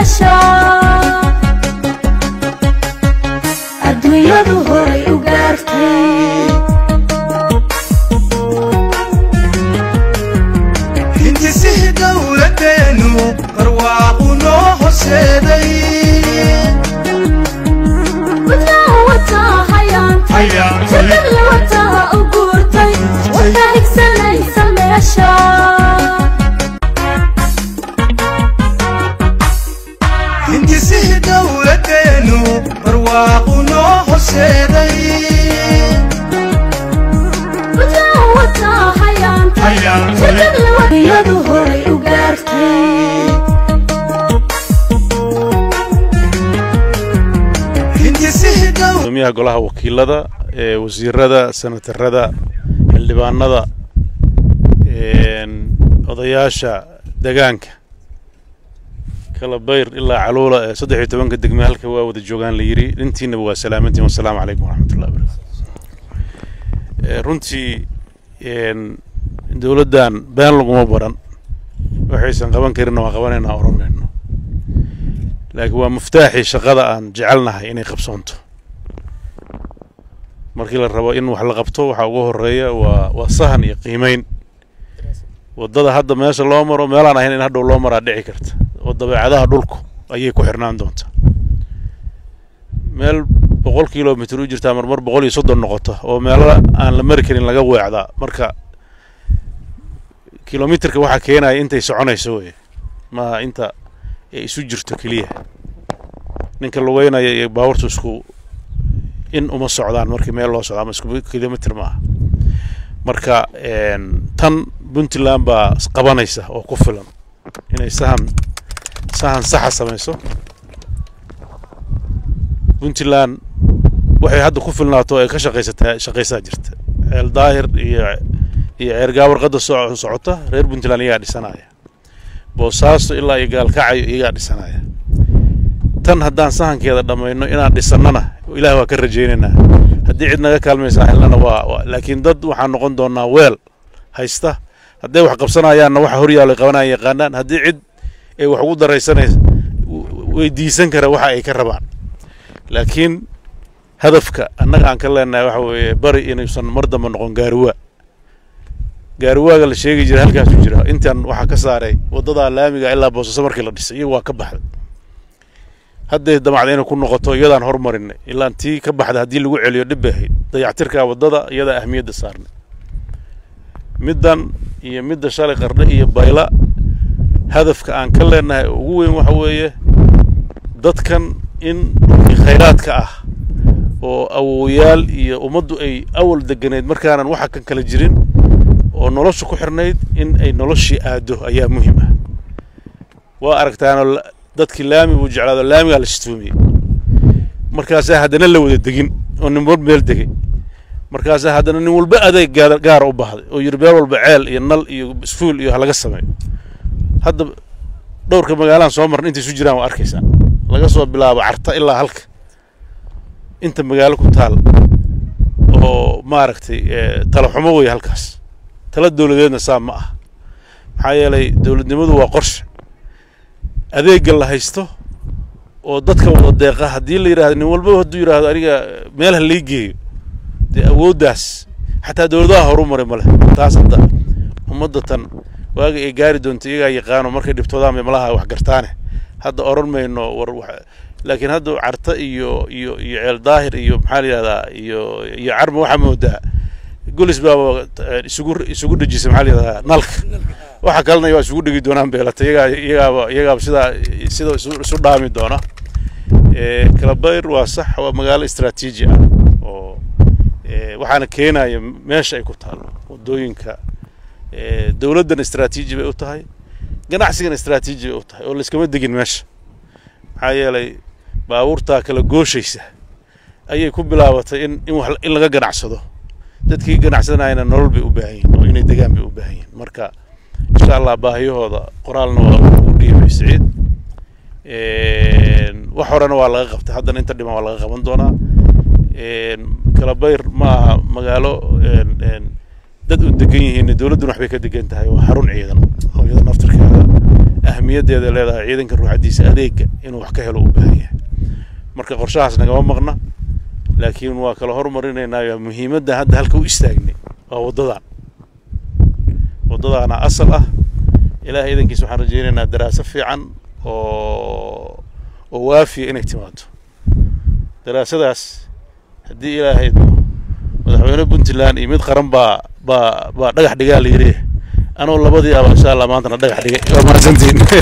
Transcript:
meesha adduunyadu horay u gaartay hindisihii dowladdeenu barwaaqu noo horseeday wadnaha wataa hayaantay jadadla wataa u guurtay wataa higsanaysa meesha hindisihii dowladdeenu barwaaqu noo horseeday wadnaha wataa hayaantay jadadla wadiyadu horay u gaartay hindisihii dow gudoomiyaha golaha wakiilada ee wasiirada senatarada xildhibaanada een, odayaasha degaanka kala bayr ilaa caluula ee saddex iyo tobanka degme halka waa wada joogaan la yidhi intiinaba waa salaamantiin wasalaamu calaykum waraxmatullahi wabarakatu Ee, runtii een, dowladdan been laguma baran waxaysan qaban karinna waa qabanaynaa oran mayno laakiin waa muftaaxii shaqada aan jecelnahay inay qabsoonto markii la rabo in wax la qabto waxaa ugu horeeya waa waa sahan iyo qiimeyn waddada hadda meesha loo maro meelaan ahayn in hadhow loo maraa dhici karta oo dabeecadaha dhulku ayay ku xirnaan doontaa meel boqol kilomitr u jirtaa marmar boqol iyo soddon noqota oo meelo aan la mari karin laga weecdaa marka kilomitrka waxaa keenaya intay soconayso wey maaha inta ay isu jirto keliya ninka lugeynaya iyo baabuurtu isku in uma socdaan markii meel loo socdo ama isku kilomitr ma aha marka een, tan puntland baa qabanaysa oo ku filan inay sahan sahan saxa samayso puntland waxay hadda ku filnaato ay ka shaqaysataa shaqaysaa jirta ceel daahir iyo iyo ceergaa warqadda soo socota reer puntland iyagaa dhisanaya boosaaso ilaa iyo gaalkacayo iyagaa dhisanaya tan haddaan sahankeeda dhammayno inaan dhisannana ilaah waa ka rajaynaynaa haddii cid naga kaalmaysaa helnana waa waa- laakiin dad waxaan noqon doonaa weel haysta hadday wax qabsanayaanna waxa horyaalo ay qabanayaan yaqaanaan haddii cid ay wax ugu daraysanaysa weydiisan kara waxa ay ka rabaan laakiin hadafka annaga aan ka leenahay waxa weeye bari inuusan mar dambe noqon gaariwaa gaariwaaga la sheegi jiray halkaasuu jira intan waxaa ka saaray waddadaa laamiga ilaa boosaaso markii la dhisay iyagu waa ka baxday hadday damacda inay ku noqoto iyadaan hormarinay ilaa tii ka baxda haddii lagu celiyo dhib bay ahayd dayactirka waddada iyadaa ahmiyadda saarnay middan iyo midda shalay qardhe iyo bayla hadafka aan ka leenahay ugu weyn waxa weeye dadkan in dhulkii khayraadka ah oo awowayaal iyo ummaddu ay awal deganeyd markaanan waxa kan kala jirin oo nolosha ku xirnayd in ay noloshii aado ayaa muhiim ah waa aragtaanoo la- dadkii laami buu jeclaado laamigaa la shituumiyey markaasaa haddana la wada degin oo nin walba meel degay markaasaa haddana nin walba adeeg gaar- gaara u baahday oo yidhi meel walba ceel iyo nal iyo isfuul iyo ha laga sameeyo hadda dhowrka magaalaan soo marna intay isu jiraan waa arkaysaa laga soo bilaabo carta ilaa halka inta magaalo ku taal oo maaragtay eh, tala xumo wey halkaas tala dowladeedna saa ma ah maxaa yeelay dowladnimadu waa qorshe adeegga la haysto oo dadka wada deeqa haddii la yidhahdo nin walba hadduu yidhaahdo aniga meel ha lii geeyo dee awooddaas xataa dowladaha horu maray ma leh taas hadda ummadda tan waaga ay gaari doonto iyagaa yaqaano markay dhibtoodaan bay malaha wax gartaane hadda oran mayno war wax laakiin hadda carta iyo iyo iyo ceel daahir iyo maxaa la yidhahdaa iyo iyo carma waxaa moodaa golis baaba eh, isugu isugu dhejisay maxaa la yidhahdaa nalka waxa kalena waa isugu dhegi doonaan beelata iyagaa iyagaaba iyagaaba sidaa sida isu isu dhaami doona Eh, kalabayr waa sax waa magaalo istaraatiiji ah oo eh, waxaana keenaya meesha ay ku taalo wadooyinka eh, dowladdan istaraatiiji bay u tahay ganacsigana istaraatiiji bay u tahay oo layskama degin meesha maxaa yeelay baabuurtaa kala gooshaysa ayay ku bilaabatay in in wax in laga ganacsado dadkii ganacsanayana nolol bay u baahan yihin oo inay degaan bay u baahan yihin marka insha allah baahiyahooda qoraalna waa ugu dhiibay siciid Een, wax horena waa laga qabtay haddana inta dhiman waa laga qaban doonaa Een, kalabayr ma aha magaalo een, een, dad u degan yihiin dowladduna waxbay ka degan tahay waa xarun ciidan oo iyada naftirkeeda ahmiyaddeeda leedahay ciidanka ruuxaddiisa adeega inuu wax ka helo u baahan yahay marka qorshahaas nagama maqna laakiin waa kala hormarinaynaayo muhiimadda hadda halka u istaagnay waa waddadan waddadaana asal ah ilaahay idankiisa waxaan rajaynaynaa daraaso fiican oo oo waafiya inay timaado daraasadaas haddii ilaahay madaxweyne puntland iyo mid qaran baa baa baa dhagax dhigaa la yidhi anoo labadii aba insha allah maantana dhagax dhigay waa mahadsantiin